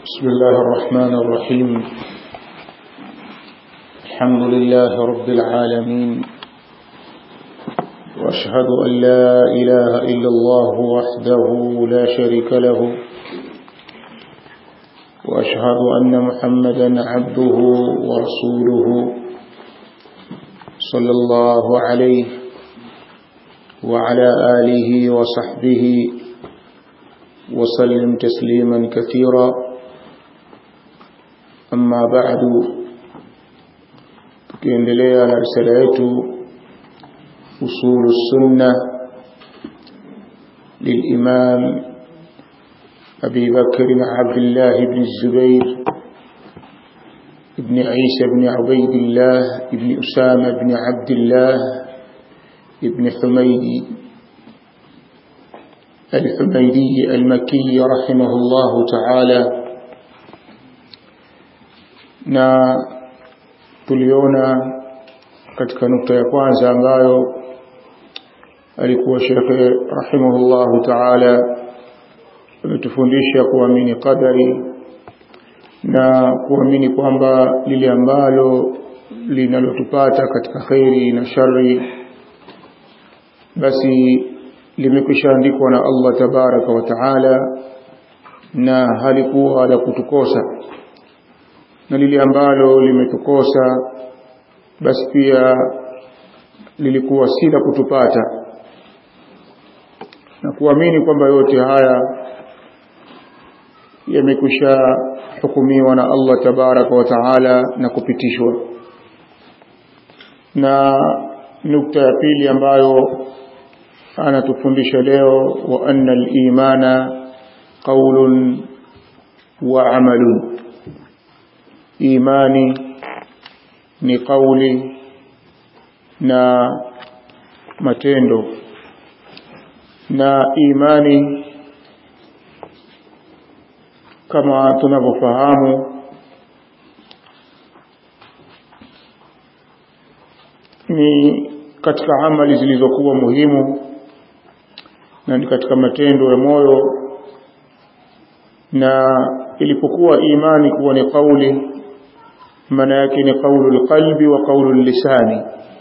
بسم الله الرحمن الرحيم الحمد لله رب العالمين وأشهد أن لا إله إلا الله وحده لا شريك له وأشهد أن محمدا عبده ورسوله صلى الله عليه وعلى آله وصحبه وسلم تسليما كثيرا أما بعد tukiendelea na risala yetu usulu sunna للإمام أبي بكر عبد الله بن الزبير ابن عيسى بن عبيد الله ابن أسامة بن عبد الله ابن حميدي الحميدي المكي رحمه الله تعالى na tuliona katika nukta ya kwanza ambayo alikuwa shekhe rahimahullahu taala ametufundisha kuamini qadari na kuamini kwamba lile ambalo linalotupata katika kheri na shari basi limekwisha andikwa na Allah tabaraka wa taala na halikuwa la kutukosa na lile ambalo limetukosa basi pia lilikuwa si la kutupata na kuamini kwamba yote haya yamekwisha hukumiwa na Allah tabaraka wa taala na kupitishwa na nukta ya pili ambayo anatufundisha leo wa anna al-imana qawlun wa amalun imani ni kauli na matendo na imani kama tunavyofahamu ni katika amali zilizokuwa muhimu na ni katika matendo ya moyo na ilipokuwa imani kuwa ni kauli maana yake ni kaulu alqalbi wa kaulu lisani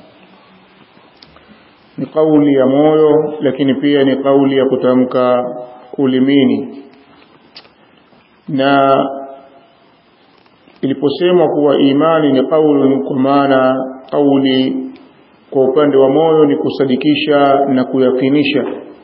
ni kauli ya moyo lakini pia ni kauli ya kutamka ulimini na iliposemwa kuwa imani ni kaulu kwa maana kauli kwa upande wa moyo ni kusadikisha na kuyakinisha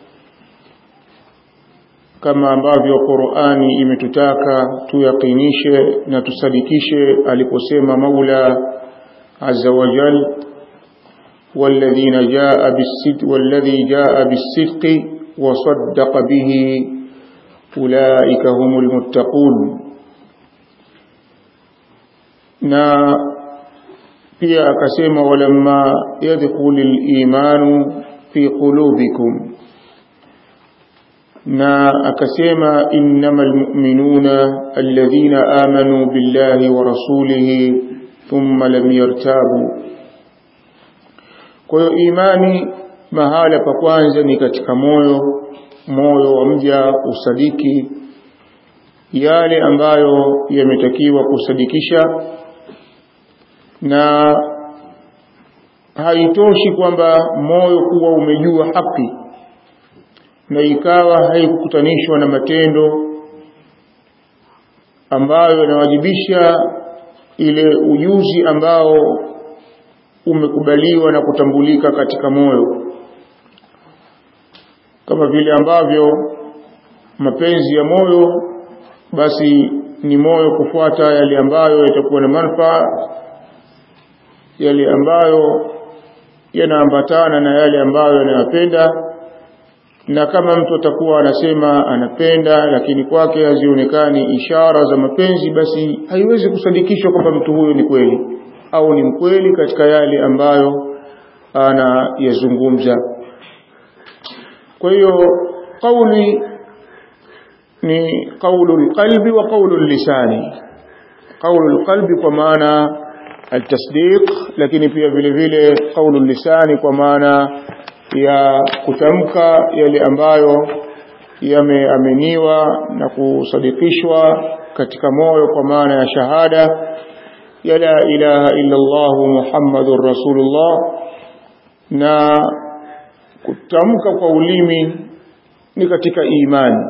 kama ambavyo Qur'ani imetutaka tuyakinishe na tusadikishe aliposema Maula Azza wa Jal والذين جاء بالصدق والذي جاء بالصدق وصدق به أولئك هم المتقون na pia akasema walamma yadkhulul imanu fi qulubikum na akasema innamal mu'minuna alladhina amanu billahi wa rasulihi thumma lam yartabu kwa hiyo imani mahala pa kwanza ni katika moyo moyo wa mja usadiki yale ambayo yametakiwa kusadikisha na haitoshi kwamba moyo kuwa umejua haki na ikawa haikukutanishwa na matendo ambayo yanawajibisha ile ujuzi ambao umekubaliwa na kutambulika katika moyo kama vile ambavyo mapenzi ya moyo basi ni moyo kufuata yale ambayo yatakuwa na manufaa yale ambayo yanaambatana na yale ambayo yanayopenda na kama mtu atakuwa anasema anapenda lakini kwake hazionekani ishara za mapenzi basi haiwezi kusadikishwa kwamba mtu huyo ni kweli au ni mkweli katika yale ambayo anayazungumza kwa hiyo kauli ni kaulu alqalbi wa kaulu lisani kaulu alqalbi kwa maana التصديق lakini pia vile vile kaulu lisani kwa maana ya kutamka yale ambayo yameaminiwa na kusadikishwa katika moyo kwa maana ya shahada ya la ilaha illa Allah Muhammadur Rasulullah na kutamka kwa ulimi ni katika imani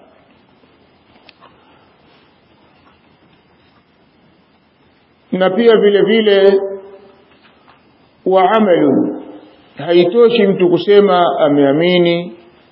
na pia vile vile wa amalu haitoshi mtu kusema ameamini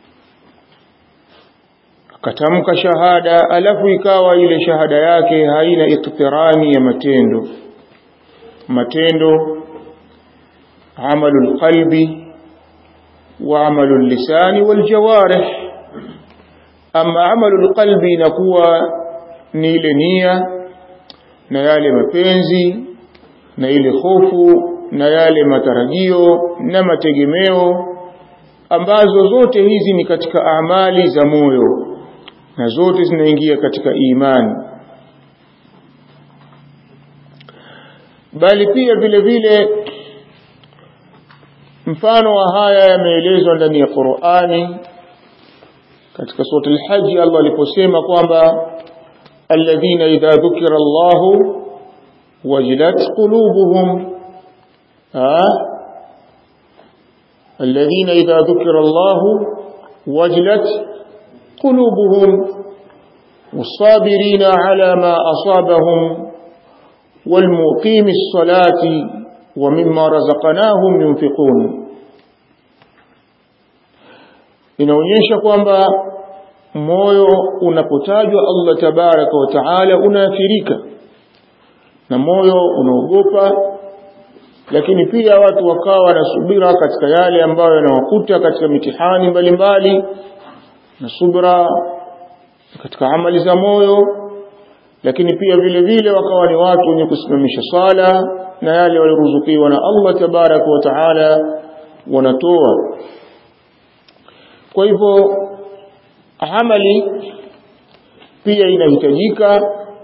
akatamka shahada alafu ikawa ile shahada yake haina iktirani ya matendo matendo amalu alqalbi wa amalu lisani waljawarih ama amalu alqalbi inakuwa ni ile nia na yale mapenzi na ile hofu na yale matarajio na mategemeo ambazo zote hizi ni katika amali za moyo na zote zinaingia katika imani bali pia vile vile mfano wa haya yameelezwa ndani ya Qur'ani katika sura al-Hajj Allah aliposema kwamba alladhina idha dhukira Allah wajilat qulubuhum الذين إذا ذكر الله وجلت قلوبهم والصابرين على ما أصابهم والمقيم الصلاة ومما رزقناهم ينفقون inaonyesha kwamba moyo unapotajwa Allah tabaraka wa taala unaathirika na moyo unaogopa lakini pia watu wakawa na subira katika yale ambayo yanawakuta katika mitihani mbalimbali na subra katika amali za moyo lakini pia vile vile wakawa ni watu wenye kusimamisha sala na yale walioruzukiwa na Allah tabaraka wa taala wanatoa kwa hivyo amali pia inahitajika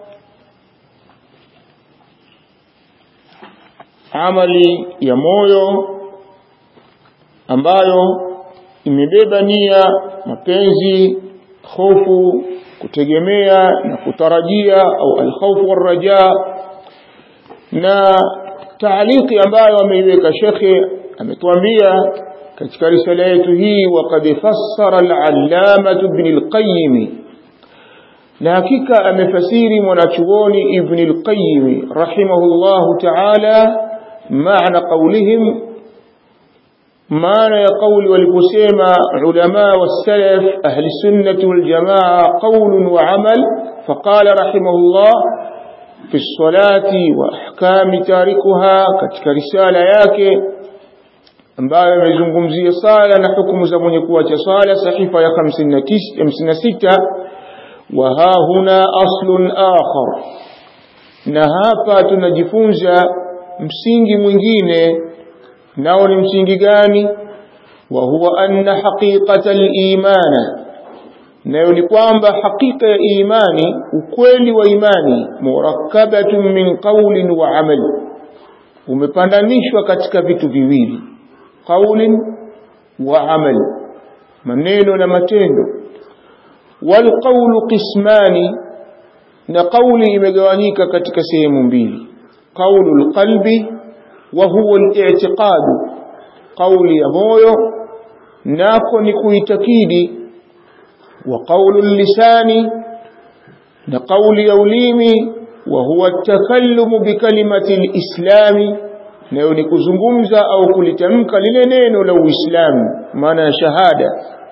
amali ya moyo ambayo imebeba nia mapenzi hofu kutegemea na kutarajia au alkhawfu warraja na taaliki ambayo ameiweka shekhe ametuambia katika risala yetu hii waqad fassara al-allama ibn al-qayyim na hakika amefasiri mwanachuoni ibn al-qayyim rahimahullahu ta'ala maana qawlihim maana ya kauli waliposema ulama wasalaf ahli sunnati wal jamaa qawl wa amal faqala rahimahullah fi salati wa ahkami tarikuha katika risala yake ambayo imezungumzia sala na hukumu za mwenye kuacha sala sahifa ya 56 wa ha huna aslun akhar na hapa tunajifunza msingi mwingine nao ni msingi gani wa huwa anna haqiqata al-imana nayo ni kwamba hakika ya imani ukweli wa imani murakkabatun min qawlin wa amali umepandanishwa katika vitu viwili qawlin wa amali maneno na matendo wal qawlu qismani na qawli imegawanyika katika sehemu mbili qawlul qalbi وهو الاعتقاد قول يمويو ناكو نكويتكيدي وقول اللسان نقول يوليمي وهو التكلم بكلمة الإسلام nayo ni kuzungumza au kulitamka lile neno la Uislamu maana shahada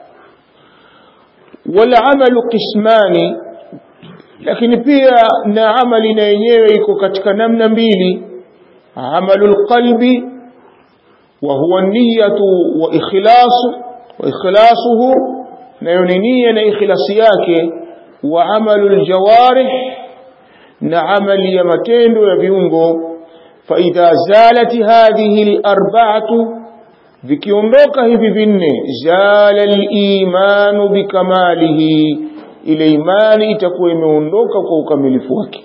wal amalu qismani lakini pia na amali na yenyewe iko katika namna mbili عمل القلب وهو النية وإخلاص وإخلاصه نيونينية إخلاصياك وعمل الجوارح نعمل يمتين ويبيونغو فإذا زالت هذه الأربعة vikiondoka hivi vinne zala al-iman bikamalihi ile imani itakuwa imeondoka kwa ukamilifu wake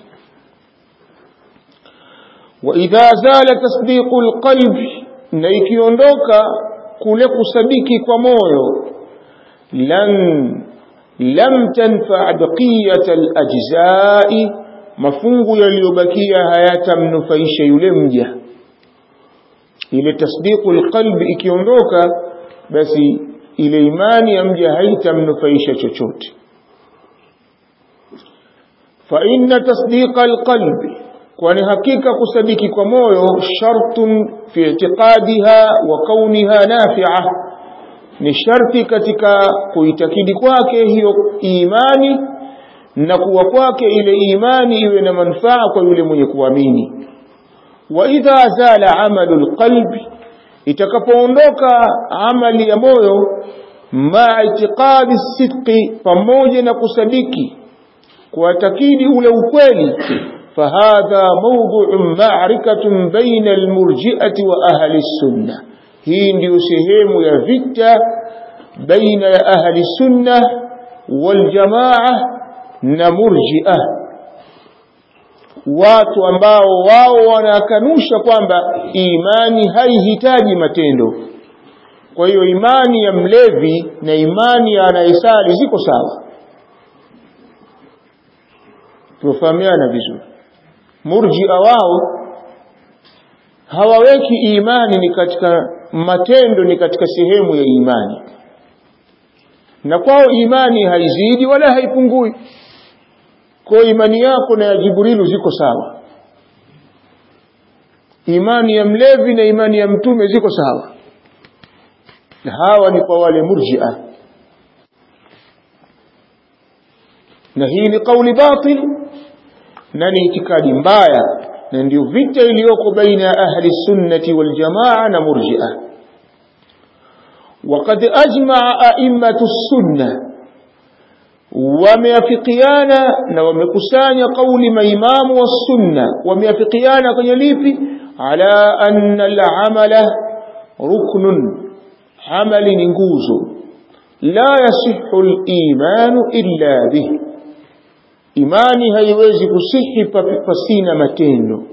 وإذا زال تصديق القلب na ikiondoka kule kusadiki kwa moyo lan lam tanfa baqiyat alajzai mafungu yaliyobakia hayatamnufaisha yule mja ile tasdiqu alqalbi ikiondoka basi ile imani ya mja haitamnufaisha chochote fa inna tasdiqa alqalbi kwani hakika kusadiki kwa moyo shartun fi i'tiqadiha wa kauniha nafi'a ni sharti katika kuitakidi kwake hiyo imani na kuwa kwake ile imani iwe na manufaa kwa yule mwenye kuamini wa idha zala amalu alqalbi itakapoondoka amali ya moyo ma itiqadi sidqi pamoja na kusadiki kuatakidi ule ukweli فهذا موضوع معركة بين المرجئة وأهل السنة hii ndio sehemu ya vita baina ya ahli sunna wal jamaa na murji'a watu ambao wao wanakanusha kwamba imani haihitaji matendo kwa hiyo imani ya mlevi na imani ya anayesali ziko sawa tufahamiana vizuri murji'a wao hawaweki imani ni katika matendo ni katika sehemu ya imani na kwao imani haizidi wala haipungui kwa imani yako na ya Jibrilu ziko sawa imani ya mlevi na imani ya mtume ziko sawa na hawa ni kwa wale murji'a na hii ni kauli batil na ni itikadi mbaya na ndio vita iliyoko baina ya ahli sunnati wal jamaa na murji'a وقد أجمع أئمة السنة wameafikiana na wamekusanya kauli maimamu wa sunna wameafikiana kwenye lipi ala anna al-amala ruknun amali ni nguzo la yasihu al-imanu illa bih imani haiwezi kusihi pasina matendo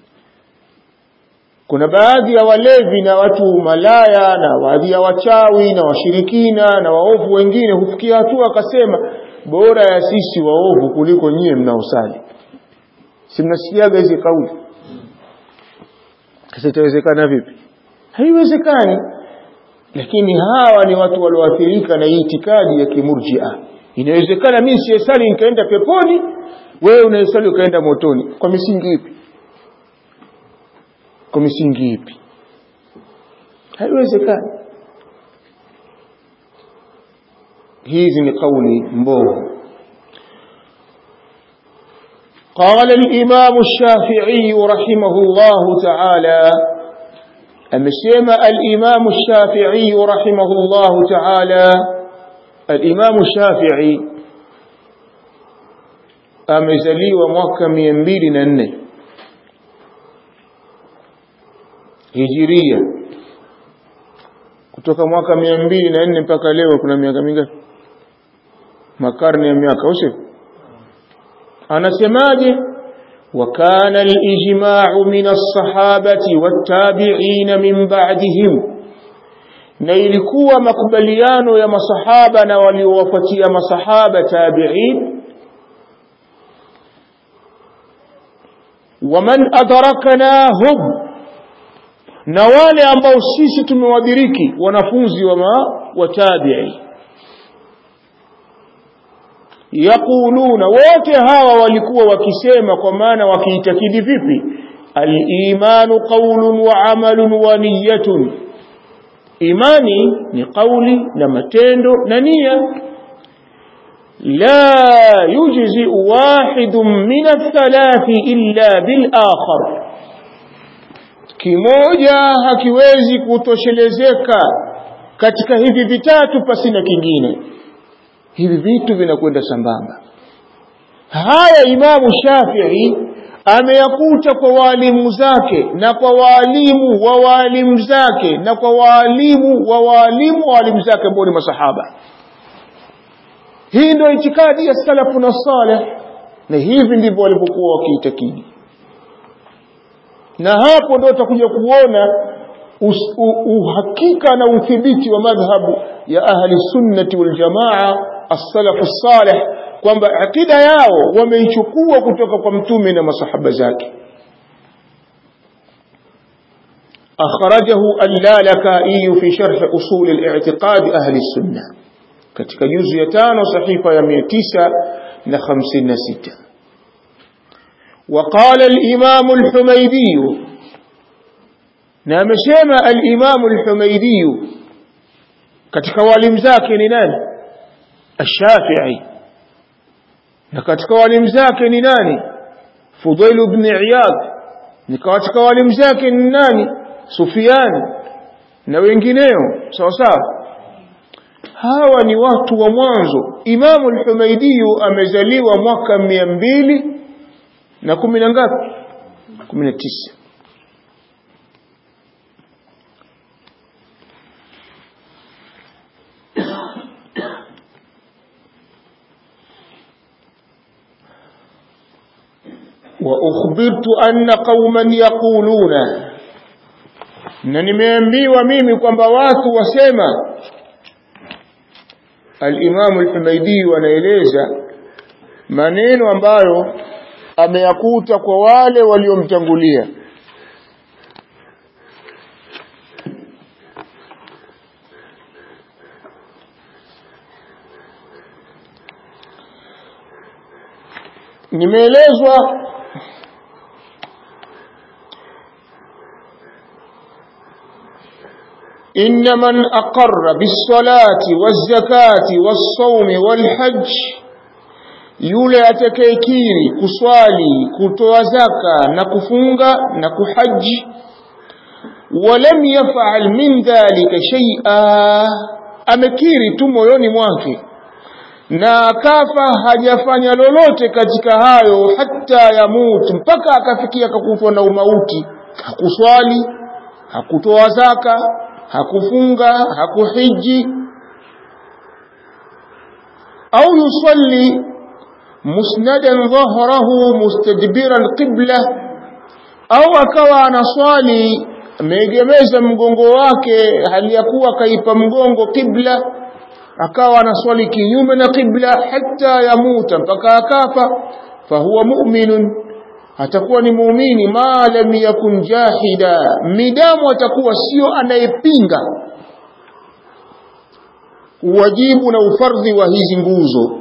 kuna baadhi ya walevi na watu malaya na baadhi ya wachawi na washirikina na waovu wengine hufikia hatua akasema bora ya sisi waovu kuliko nyie mnaosali si mnasikiaga hizi kauli sasa itawezekana vipi haiwezekani lakini hawa ni watu walioathirika na itikadi ya kimurjia inawezekana mimi siyesali nikaenda peponi wewe unayesali ukaenda motoni kwa misingi ipi kwa misingi ipi haiwezekani hizi ni kauli mbovu قال الإمام الشافعي رحمه الله تعالى أمسيما الإمام الشافعي رحمه الله تعالى الإمام الشافعي أمزلي وموكا مينبيل ننه hijiria kutoka mwaka mia mbili na nne mpaka leo kuna miaka mingapi makarne ya miaka usio anasemaje وكان الإجماع من الصحابة والتابعين من بعدهم na ilikuwa makubaliano ya masahaba na waliowafuatia masahaba tabi'in waman adraknahum na wale ambao sisi tumewadiriki wanafunzi wa watabi'i yaquluna wote hawa walikuwa wakisema kwa maana wakiitakidi vipi al-imanu qawlun wa amalun wa niyyatun imani ni kauli na matendo na nia la yujzi wahidun min athalathi illa bil akhar kimoja hakiwezi kutoshelezeka katika hivi vitatu pasina kingine hivi vitu vinakwenda sambamba haya imamu shafii ameyakuta kwa waalimu zake na kwa waalimu wa waalimu zake na kwa waalimu wa waalimu wa waalimu zake ambao ni masahaba hii ndio itikadi ya salafu na saleh na hivi ndivyo walivyokuwa wakiitakidi na hapo ndio utakuja kuona uhakika na uthibiti wa madhhabu ya ahli sunnati wal jamaa as-salafu salih kwamba akida yao wameichukua kutoka kwa mtume na masahaba zake أخرجه اللالكائي في شرح أصول الاعتقاد أهل السنة katika juzu ya tano sahifa ya 956 وقال الإمام الحميدي نامسيما الإمام الحميدي katika walimu zake ni nani الشافعي na katika walimu zake ni nani Fudail ibn Iyad ni katika walimu zake ni nani Sufyan na wengineo sawa sawa hawa ni watu wa mwanzo Imamu al-Humaidi amezaliwa mwaka mia mbili na kumi na ngapi kumi na tisa وأخبرت أن قوما يقولون na nimeambiwa mimi kwamba watu wasema al-Imam al-Humaidi anaeleza maneno ambayo ameyakuta kwa wale waliomtangulia nimeelezwa إن من أقر بالصلاة والزكاة والصوم والحج yule atakayekiri kuswali kutoa zaka na kufunga na kuhaji walam yafal min dhalika shay'a amekiri tu moyoni mwake na akafa hajafanya lolote katika hayo hata yamut mpaka akafikia akakutwa na umauti hakuswali hakutoa zaka hakufunga hakuhiji au yusalli musnadan dhahrahu mustadbiran qibla au akawa anaswali ameegemeza mgongo wake hali ya kuwa kaipa mgongo qibla akawa anaswali kinyume na qibla hata yamuta mpaka akafa fahuwa mu'minun atakuwa ni muumini ma lam yakun jahida midamu atakuwa sio anayepinga uwajibu na ufardhi wa hizi nguzo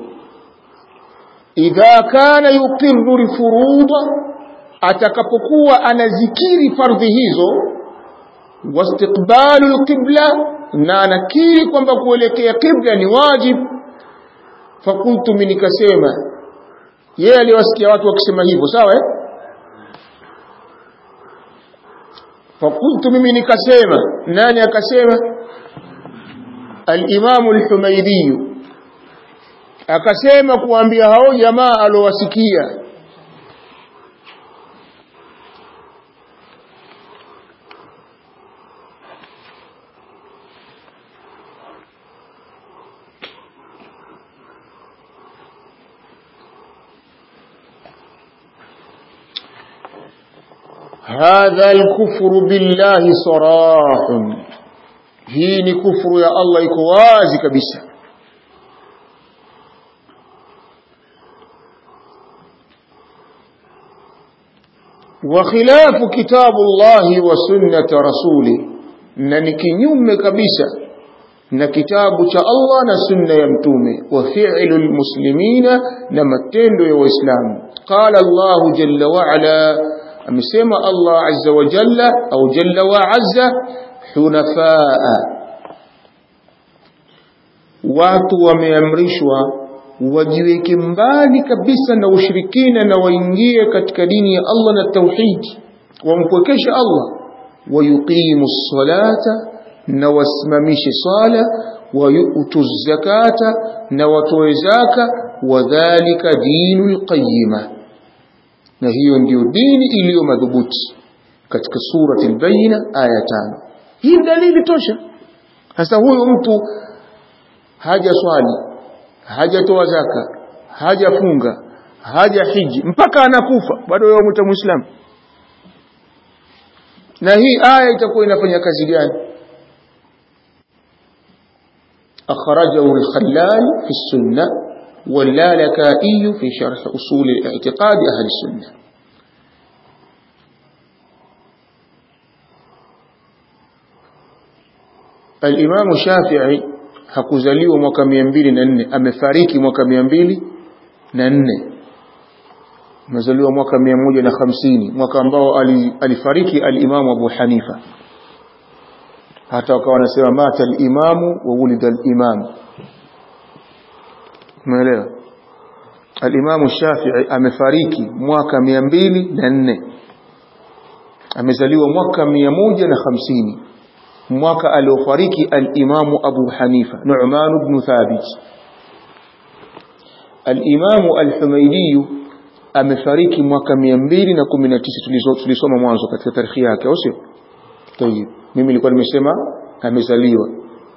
idha kana yuqirru alfuruda atakapokuwa anazikiri fardhi hizo wastiqbalu alqibla na anakiri kwamba kuelekea qibla ni wajib fakultu mimi nikasema yeye aliwasikia watu wakisema hivyo sawa eh fakultu mimi nikasema nani akasema al-Imam al-Humaydi akasema kuambia hao jamaa alowasikia هذا الكفر بالله صراح hii ni kufuru ya Allah iko wazi kabisa وخلاف كتاب الله وسنة رسوله na ni kinyume kabisa na kitabu cha Allah na sunna ya mtume wa fi'lu almuslimina na matendo ya waislamu qala Allah jalla wa ala amesema Allah azza wa jalla au jalla wa azza hunafaa watu wameamrishwa wajiweke mbali kabisa na ushirikina na waingie katika dini ya Allah na tauhidi wampwekeshe Allah wayuqimu salata na wasimamishe sala wayutu zakata na watoe zaka wadhalika dinul qayyima na hiyo ndiyo dini iliyo madhubuti katika surati al-Bayyina aya tano hii dalili tosha sasa huyu mtu haja swali hajatoa zaka hajafunga haja hiji mpaka anakufa bado yeye mtu muislamu na hii aya itakuwa inafanya kazi gani أخرجه الخلال في السنة واللالكائي في شرح أصول الاعتقاد أهل السنة الإمام الشافعي hakuzaliwa mwaka mia mbili na nne amefariki mwaka mia mbili na nne amezaliwa mwaka mia moja na hamsini mwaka ambao alifariki alimamu abu hanifa hata wakawa wanasema mata alimamu wa wulida alimamu umeelewa alimamu shafii amefariki mwaka mia mbili na nne amezaliwa mwaka mia moja na hamsini mwaka aliofariki alimamu abu hanifa nu'man ibn thabit alimamu alhumaidi amefariki mwaka 219 tulisoma mwanzo katika tarikhi yake au sio tayib mimi nilikuwa nimesema amezaliwa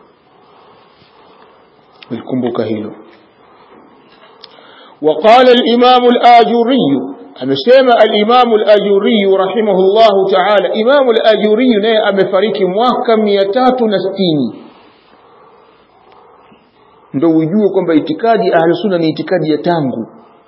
nilikumbuka hilo وقال الإمام الآجوري amesema al-Imam al-Ajuri rahimahullah ta'ala Imam al-Ajuri naye amefariki mwaka 360 ndio ujue kwamba itikadi ahli sunna ni itikadi ya tangu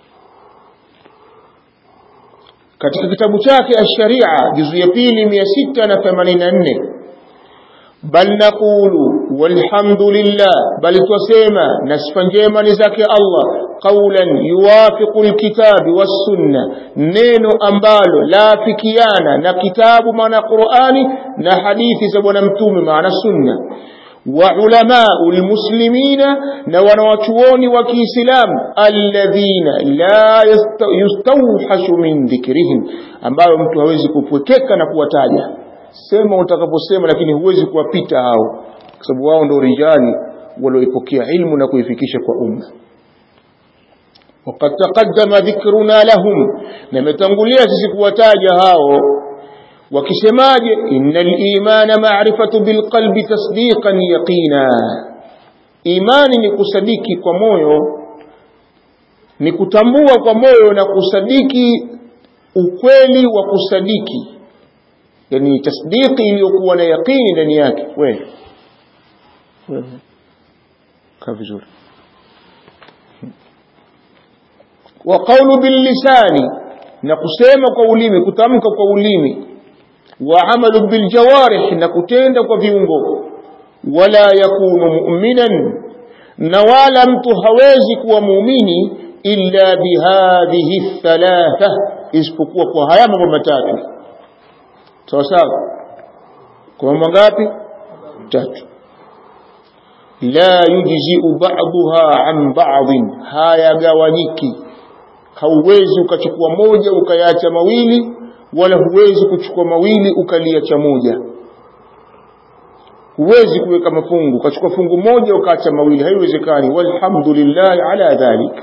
katika kitabu chake ash-Sharia juzu ya pili 684 bal naqulu walhamdulillah bal twasema na sifa njema ni zake Allah qawlan yuwafiqu alkitabi was-sunna neno ambalo laafikiana na kitabu maana Qur'ani na hadithi za bwana mtume maana sunna wa ulamau almuslimina na wanawachuoni wa Kiislamu alladhina la yustawhashu min dhikrihim ambayo mtu hawezi kupwekeka na kuwataja sema utakaposema lakini huwezi kuwapita hao kwa sababu wao ndio rijali walioipokea ilmu na kuifikisha kwa umma وقد تقدم ذكرنا لهم نمتنقليا سيكوتاجا هاو وكسماج إن الإيمان معرفة بالقلب تصديقا يقينا إيمان نكسديكي كمويو nikutambua kwa moyo na kusadiki ukweli wa kusadiki yani tasdiki iliyokuwa na yaqini ndani yake wewe kaa vizuri wa qawlu bil lisani na kusema kwa ulimi kutamka kwa ulimi wa amalu bil jawarih na kutenda kwa viungo wala yakunu mu'minan na wala mtu hawezi kuwa muumini illa bihadhihi thalatha isipokuwa kwa haya mambo matatu sawa sawa kwa mambo ngapi tatu la yujzi'u ba'daha an ba'dhin hayagawanyiki hauwezi ukachukua moja ukayaacha mawili wala huwezi kuchukua mawili ukaliacha moja huwezi kuweka mafungu ukachukua fungu moja ukaacha mawili haiwezekani walhamdulillah ala dhalik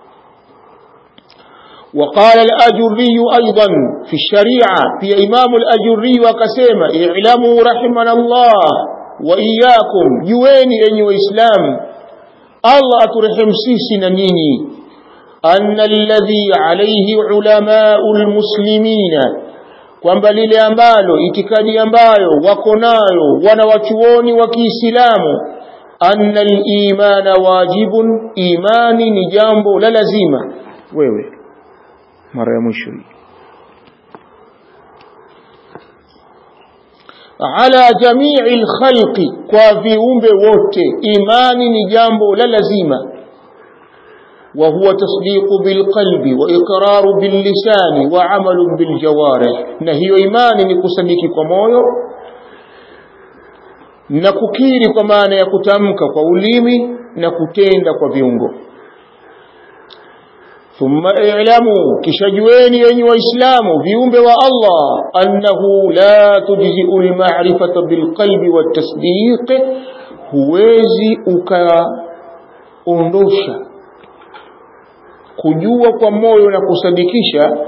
وقال الأجري أيضا في الشريعة في إمام الأجري وكسيما اعلموا رحمنا الله وإياكم جويني أني وإسلام الله أترحم سيسنا نيني أن الذي عليه علماء المسلمين kwamba lile ambalo itikadi ambayo wako nayo wanawachuoni wa Kiislamu anna al-imana wajibun imani ni jambo la lazima wewe mara ya mwisho hii ala jamii al-khalqi kwa viumbe wote imani ni jambo la lazima وهو تصديق بالقلب وإقرار باللسان وعمل بالجوارح نهي إيمان نكسديك كمويو nakukiri kwa maana ya kutamka kwa ulimi na kutenda kwa viungo thumma i'lamu kishajueni yenyi waislamu viumbe wa Allah annahu la tujzi'u al-ma'rifata bil-qalbi wat-tasdiq huwezi ukaondosha kujua kwa moyo na kusadikisha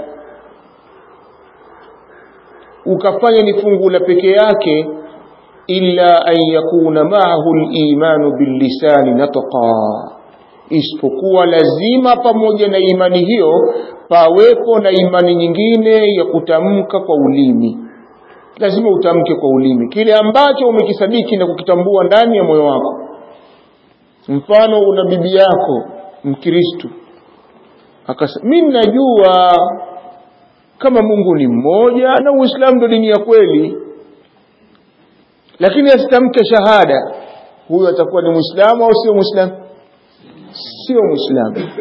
ukafanya ni fungu la peke yake illa an yakuna ma'ahu al-imanu bil-lisani natqa isipokuwa lazima pamoja na imani hiyo pawepo na imani nyingine ya kutamka kwa ulimi lazima utamke kwa ulimi kile ambacho umekisadiki na kukitambua ndani ya moyo wako mfano una bibi yako mkristo akasema mimi najua kama Mungu ni mmoja na Uislamu ndio dini ya kweli lakini asitamke shahada huyo atakuwa ni Muislamu au sio Muislamu sio Muislamu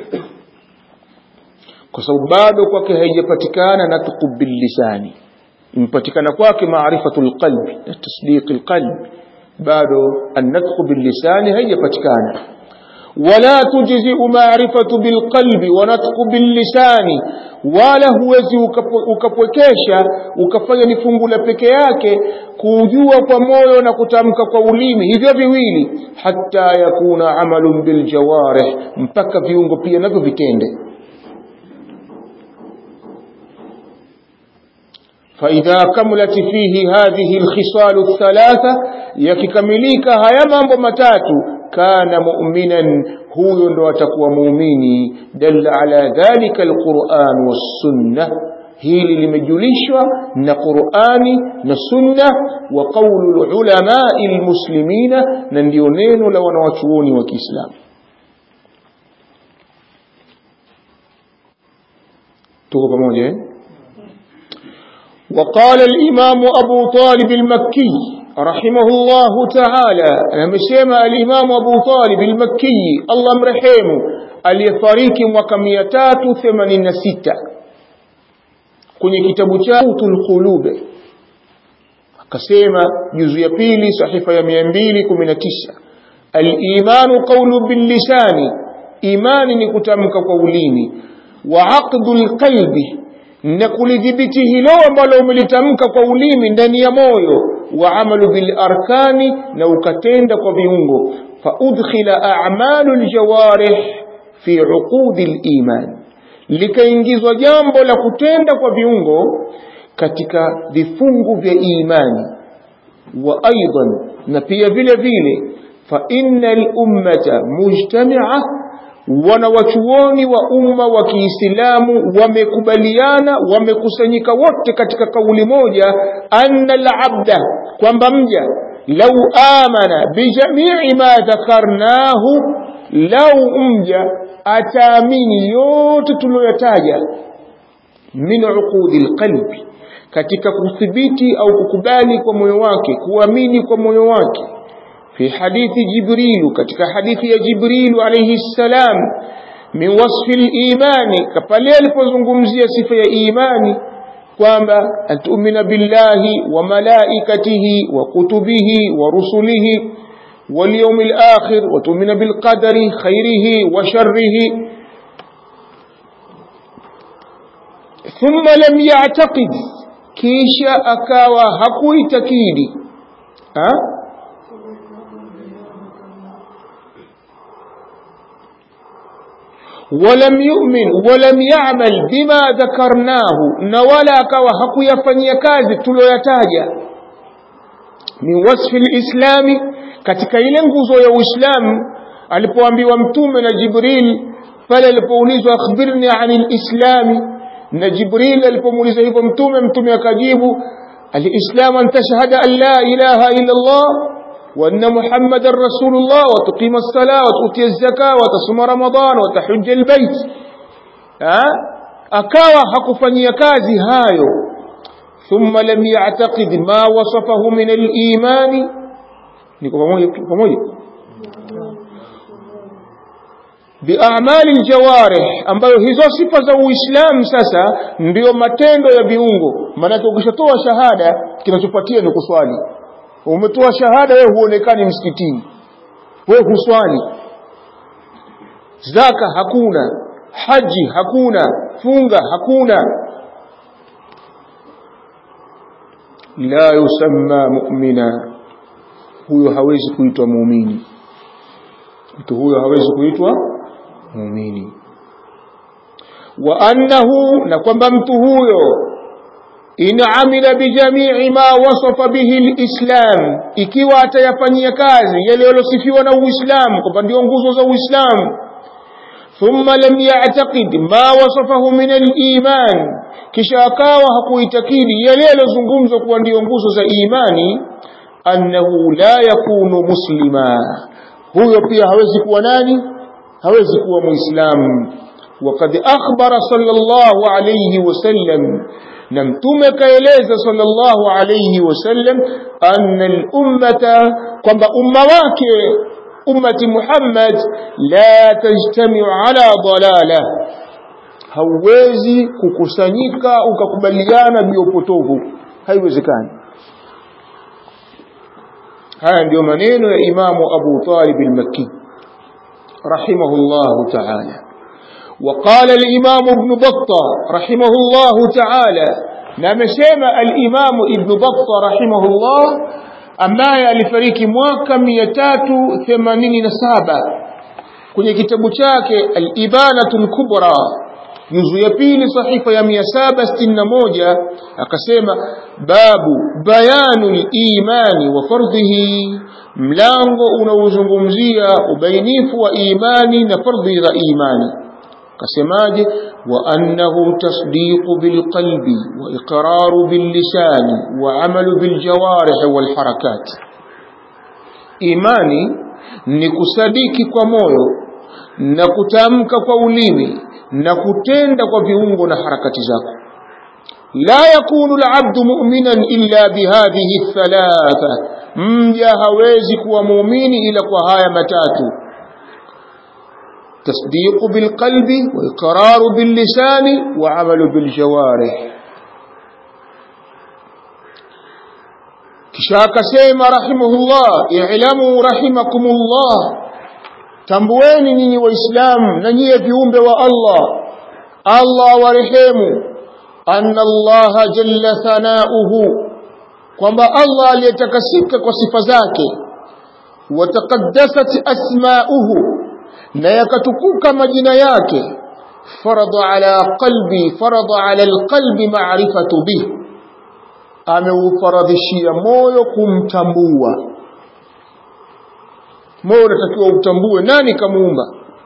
kwa sababu bado kwake haijapatikana natqu billisani imepatikana kwake maarifatul qalbi na tasdiqil qalbi bado an-natqu billisani haijapatikana wala tujzi'u ma'rifatu bilqalbi wa natqu billisani wala huwezi ukapwekesha ukafanya ni fungu la peke yake kujua kwa moyo na kutamka kwa ulimi hivyo viwili hata yakuna amalun biljawarih mpaka viungo pia navyo vitende فإذا كملت فيه هذه الخصال الثلاثة يككمليك هيا mambo matatu kana mu'minan huyo ndo atakuwa muumini dalla ala dhalika alquran wassunnah hili limejulishwa na Qur'ani na Sunna wa qawlu ulamai almuslimina na ndio neno la wanawachuoni wa Kiislamu tuko pamoja eh وقال الإمام أبو طالب المكي رحمه الله تعالى أمسيما الإمام أبو طالب المكي الله مرحيمه aliyefariki mwaka 386 kwenye kitabu cha Utul Qulube akasema juzu ya pili sahifa ya 219 al-imanu qawlu bil lisani imani ni kutamka kwa ulimi wa aqdul qalbi na kulidhibiti hilo ambalo umelitamka kwa ulimi ndani ya moyo wa amalu bil arkani na ukatenda kwa viungo fa udkhila a'malu al jawarih fi uqudi al iman likaingizwa jambo la kutenda kwa viungo katika vifungu vya imani wa aidan na pia vile vile fa innal ummata mujtami'a wanawachuoni wa umma wa Kiislamu wamekubaliana wamekusanyika wote katika kauli moja anna al-abda kwamba mja lau amana bijamii ma dhakarnahu lau mja ataamini yote tuliyoyataja min uqudi alqalbi katika kuthibiti au kukubali kwa moyo wake kuamini kwa moyo wake في حديث جبريل كتك حديث يا جبريل عليه السلام من وصف الإيمان كفالي الفزنقمزية صفة إيمان kwamba antumina billahi wa malaikatihi wa kutubihi wa rusulihi wal yawmil akhir wa tu'mina bil qadari khairihi wa sharrihi thumma lam ya'taqid kisha akawa hakuitakidi ha ولم يؤمن ولم يعمل بما ذكرناه نولا كوا hakuyafanyia kazi tuloyataja min wasfi alislami katika ile nguzo ya uislamu alipoambiwa mtume na jibril pale alipoulizwa akhbirni anil islami na jibril alipomuuliza hivyo mtume mtume akajibu alislam an tashhada an la ilaha illa allah وأن محمد رسول الله وتقيم الصلاة وتؤتي الزكاة وتصوم رمضان وتحج البيت ها akawa hakufanyia kazi hayo thumma lam ya'taqid ma wasafahu min al-iman niko pamoja pamoja bi'amali al-jawarih ambayo hizo sifa za uislamu sasa ndio matendo ya viungo maana ukishatoa shahada kinachofuatia ni kuswali umetoa shahada wewe huonekani msikitini wewe huswali zaka hakuna haji hakuna funga hakuna la yusamma mu'mina huyo hawezi kuitwa muumini mtu huyo hawezi kuitwa muumini wa annahu na kwamba mtu huyo in amila bijamii ma wasafa bihi alislam ikiwa atayafanyia kazi yale yalosifiwa na uislamu kwamba ndio nguzo za uislamu thumma lam ya'taqid ma wasafahu min aliman kisha akawa hakuitakidi yale yalozungumzwa kuwa ndio nguzo za imani annahu la yakunu muslima huyo pia hawezi kuwa nani hawezi kuwa muislamu وقد أخبر صلى الله عليه وسلم نمتم كيليز صلى الله عليه وسلم أن الأمة كما أمواك أمة محمد لا تجتمع على ضلالة hauwezi kukusanyika ukakubaliana juu upotovu haiwezekani haya ndio maneno ya imamu abu talib al-makki rahimahullahu ta'ala وقال الإمام ابن بطة رحمه الله تعالى نمسيما الإمام ابن بطة رحمه الله ambaye alifariki mwaka 387 kwenye kitabu chake al-Ibanatul Kubra juzu ya pili sahifa ya 761 akasema babu bayanul imani wa fardhihi mlango unaozungumzia ubainifu wa imani na fardhi za imani kasemaje wa annahu tasdiqu bilqalbi wa iqraru billisani wa amalu biljawarih walharakat imani ni kusadiki kwa moyo na kutamka kwa ulimi na kutenda kwa viungo na harakati zako la yakunu alabdu mu'minan illa bihadhihi thalatha mja hawezi kuwa muumini ila kwa haya matatu تصديق بالقلب وإقرار باللسان وعمل بالجوارح كشاك سيما رحمه الله اعلموا رحمكم الله tambueni nyinyi waislamu na nyie viumbe wa Allah Allah warehemu anna Allah jalla thanauhu kwamba Allah aliyetakasika kwa sifa zake wataqaddasat asmauhu na yakatukuka majina yake farada ala qalbi farada ala alqalbi ma'rifatu bih ameufaradhishia moyo kumtambua moyo unatakiwa utambue nani kamuumba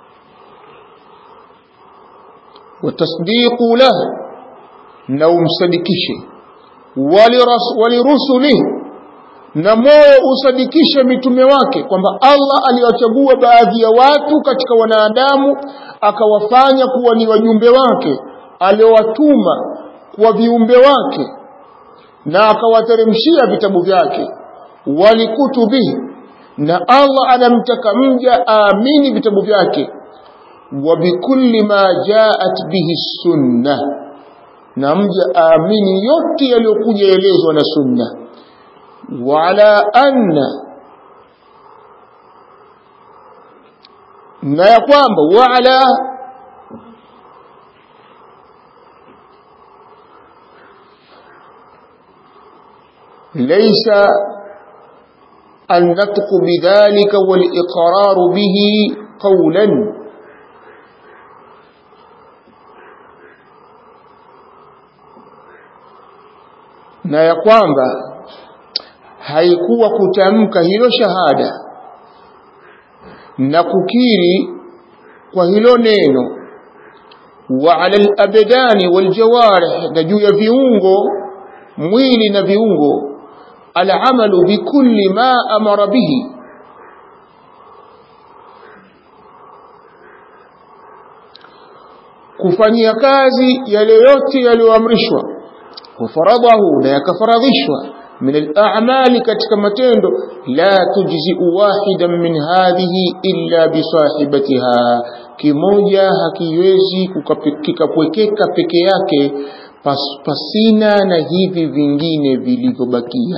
watasdiqu lahu na umsadikishe walirusulihi na moyo usadikishe mitume wake kwamba Allah aliwachagua baadhi ya watu katika wanadamu akawafanya kuwa ni wajumbe wake aliowatuma kwa viumbe wake na akawateremshia vitabu vyake walikutubihi na Allah anamtaka mja aamini vitabu vyake wa bikulli ma jaat bihi sunna na mja aamini yote yaliyokuja elezwa na sunna وعلى أن na ya kwamba wala ليس النطق بذلك والإقرار به قولا na ya kwamba haikuwa kutamka hilo shahada na kukiri kwa hilo neno wa ala al-abdani wal jawarih na juu ya viungo mwili na viungo al-amalu bikulli ma amara bihi kufanyia kazi yale yote yaliyoamrishwa wafaradahu na yakafaradhishwa من الأعمال katika matendo la tujzi'u wahidan min hadhihi illa bisahibatiha kimoja hakiwezi kikapwekeka peke yake pas, pasina na hivi vingine vilivyobakia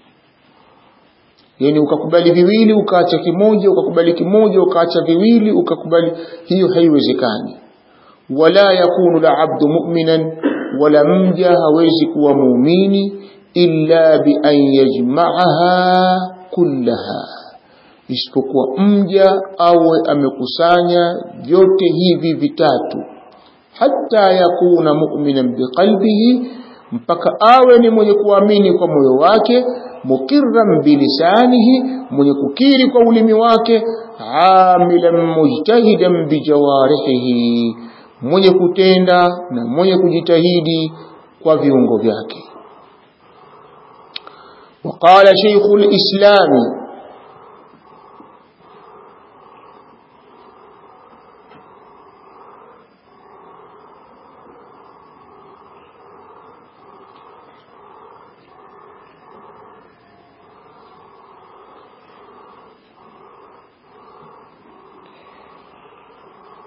yani ukakubali viwili ukaacha kimoja ukakubali kimoja ukaacha viwili ukakubali hiyo haiwezekani wala yakunu la abdu mu'minan wala mja hawezi kuwa muumini illa bi an yajma'aha kullaha isipokuwa mja awe amekusanya vyote hivi vitatu hata yakuna mu'minan biqalbihi mpaka awe ni mwenye kuamini kwa moyo wake mukirran bilisanihi mwenye kukiri kwa ulimi wake amilan mujtahidan bijawarihi mwenye kutenda na mwenye kujitahidi kwa viungo vyake وقال شيخ الإسلام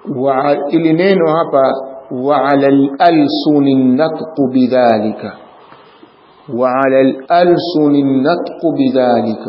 ili neno hapa وعلى الألسن النطق بذلك وعلى الألسن النطق بذلك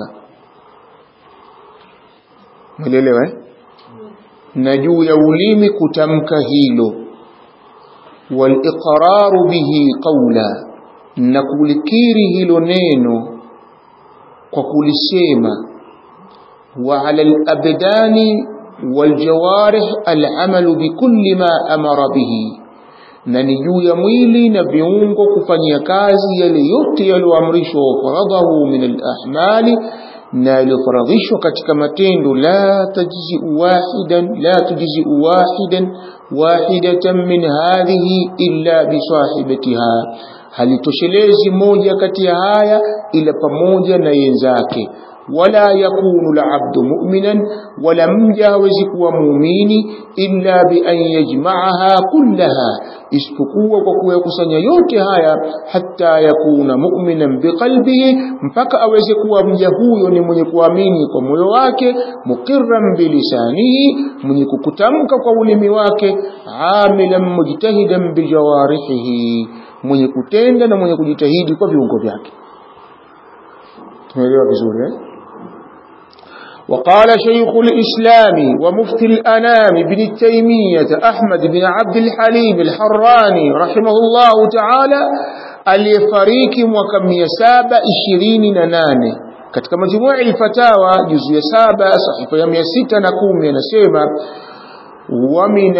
ملelewa eh? na juu ya ulimi kutamka hilo waliqraru bihi qawla na kulikiri hilo neno kwa kulisema wa ala alabdani waljawarih alamalu bikulli ma amara bihi na ni juu ya mwili na viungo kufanyia kazi yale yote yaliyoamrishwa wafaradhahu min alahmali na yaliyofaradhishwa katika matendo la tajziu wahidan la tujziu wahidan wahidatan min hadhihi illa bisahibatiha halitoshelezi moja kati ya haya ila pamoja na yenzake wala yakunu labdu mu'minan wala mja hawezi kuwa muumini illa bi an yajma'aha kullaha isipokuwa kwa kuyakusanya yote haya hatta yakuna mu'minan biqalbihi mpaka aweze kuwa mja huyo ni mwenye kuamini kwa moyo wake muqirran bilisanihi mwenye kukutamka kwa ulimi wake amilan mujtahidan bijawarihihi mwenye kutenda na mwenye kujitahidi kwa viungo vyake tumeelewa vizuri eh وقال شيخ الإسلام ومفتي الأنام بن تيمية أحمد بن عبد الحليم الحراني رحمه الله تعالى aliyefariki mwaka mia saba ishirini na nane katika majumua ilfatawa juzu ya saba sahifa ya mia sita na kumi anasema wa min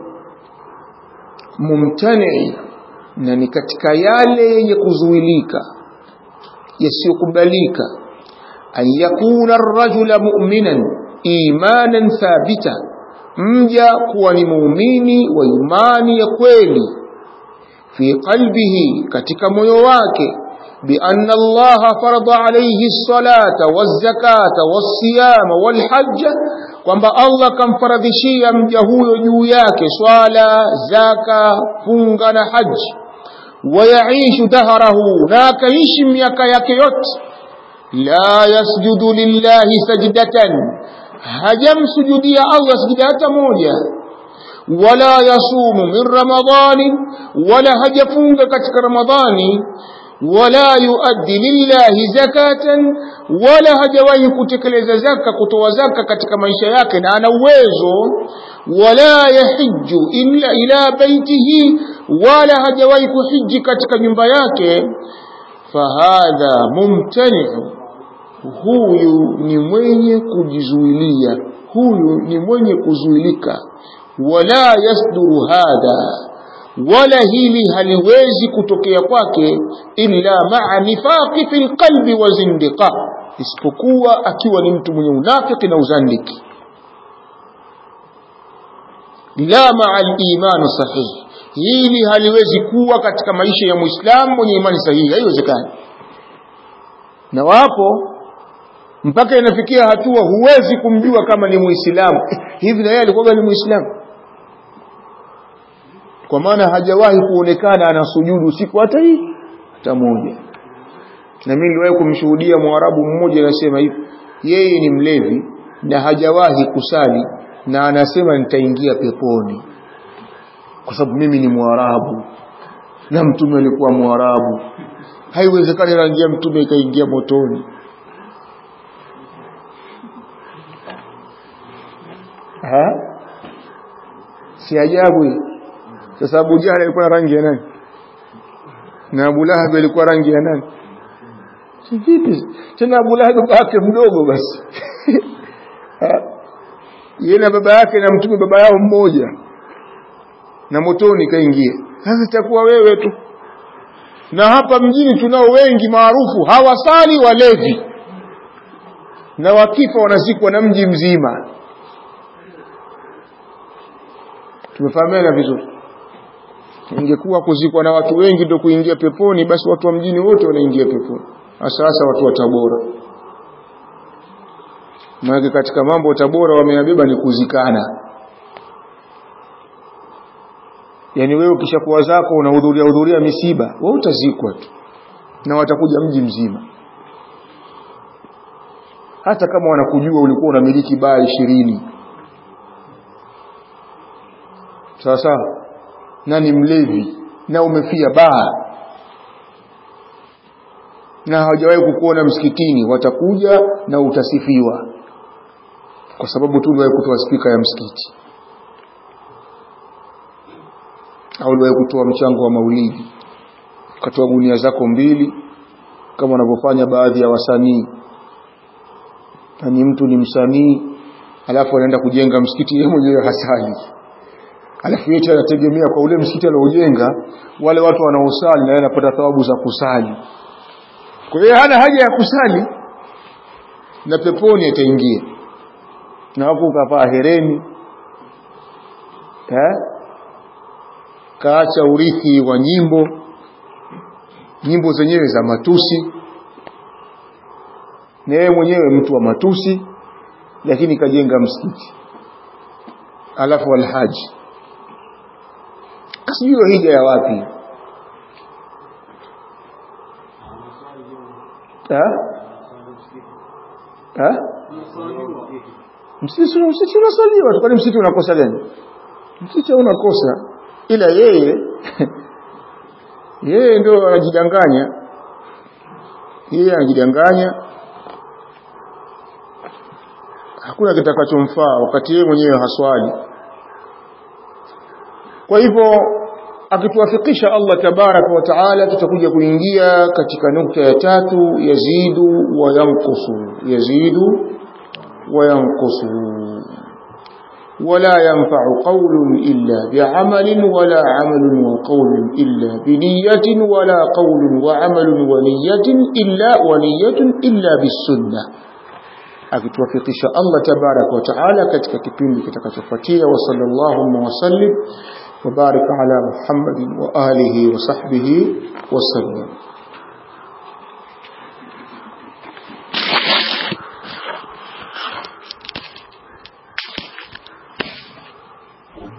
almumtanii na ni katika yale yenye kuzuilika yasiyokubalika an yakuna arrajula mu'minan imanan thabita mja kuwa ni muumini wa imani ya kweli fi qalbihi katika moyo wake بأن الله فرض عليه الصلاة والزكاة والصيام والحج kwamba Allah kamfaradhishia mja huyo juu yake swala zaka funga na haji wayaishu daharahu na akaishi miaka yake yote la yasjudu lillahi sajdatan hajamsujudia Allah sijida hata moja wala yasumu min ramadani wala hajafunga katika ramadhani wala yuaddi lillahi zakatan wala hajawahi kutekeleza zaka kutoa zaka katika maisha yake na ana uwezo wala yahiju illa ila baitihi wala hajawahi kuhiji katika nyumba yake fahadha mumtani'u huyu ni mwenye kujizuilia huyu ni mwenye kuzuilika wala yasduru hadha wala hili haliwezi kutokea kwake illa maa nifaqi fil qalbi wa zindiqa isipokuwa akiwa ni mtu mwenye unafiki na uzandiki la maa al-iman sahih hili haliwezi kuwa katika maisha ya muislamu mwenye imani sahihi haiwezekani na wapo mpaka inafikia hatua huwezi kumjua kama ni muislamu hivi na yeye alikuwa ni muislamu kwa maana hajawahi kuonekana anasujudu siku hata hii hata moja na mimi niliwahi kumshuhudia mwarabu mmoja anasema hivi yeye ni mlevi na hajawahi kusali na anasema nitaingia peponi kwa sababu mimi ni mwarabu na mtume alikuwa mwarabu haiwezekani rangi ya mtume ikaingia motoni ha si ajabu hii sasa Abu Jahal alikuwa na rangi ya nani na Abu Lahab alikuwa rangi ya nani si vipi tena Abu Lahab babake mdogo basi yeye na baba yake na mtume baba yao mmoja na motoni kaingia sasa itakuwa wewe tu na hapa mjini tunao wengi maarufu hawasali walevi na wakifa wanazikwa na mji mzima tumefahamiana vizuri ingekuwa kuzikwa na watu wengi ndio kuingia peponi basi watu wa mjini wote wanaingia peponi hasa hasa watu wa Tabora maana katika mambo Tabora wameyabeba ni kuzikana yani wewe ukishakuwa zako unahudhuria hudhuria misiba wewe utazikwa tu na watakuja mji mzima hata kama wanakujua ulikuwa unamiliki baa ishirini sawa sawa na ni mlevi na umefia baa na hawajawahi kukuona msikitini watakuja na utasifiwa kwa sababu tu uliwahi kutoa spika ya msikiti au uliwahi kutoa mchango wa maulidi ukatoa gunia zako mbili kama wanavyofanya baadhi ya wasanii na ni mtu ni msanii alafu anaenda kujenga msikiti yeye mwenyewe hasali alafu yote anategemea kwa ule msikiti aliojenga wale watu wanaosali na yeye anapata thawabu za kusali kwa hiyo hana haja ya kusali na peponi ataingia na hapo ukavaa hereni eh kaacha urithi wa nyimbo nyimbo zenyewe za matusi na yeye mwenyewe mtu wa matusi lakini kajenga msikiti alafu alhaji sijui hija ya wapi ha? Ha? msikiti msikiti unasaliwa kwani msikiti unakosa gani msikiti unakosa ila yeye yeye ndio anajidanganya yeye anajidanganya hakuna kitakachomfaa wakati yeye mwenyewe haswali kwa hivyo akituwafikisha Allah tabaraka wa taala tutakuja kuingia katika nukta ya tatu yazidu wa yanqusu yazidu wa yanqusu ولا ينفع قول إلا بعمل ولا عمل وقول إلا بنية ولا قول وعمل ونية إلا ونية إلا بالسنة akituwafikisha Allah tabaraka wa taala katika kipindi kitakachofuatia wa sallallahu wa sallim wa baraka ala Muhammadin wa alihi wa sahbihi wa sallam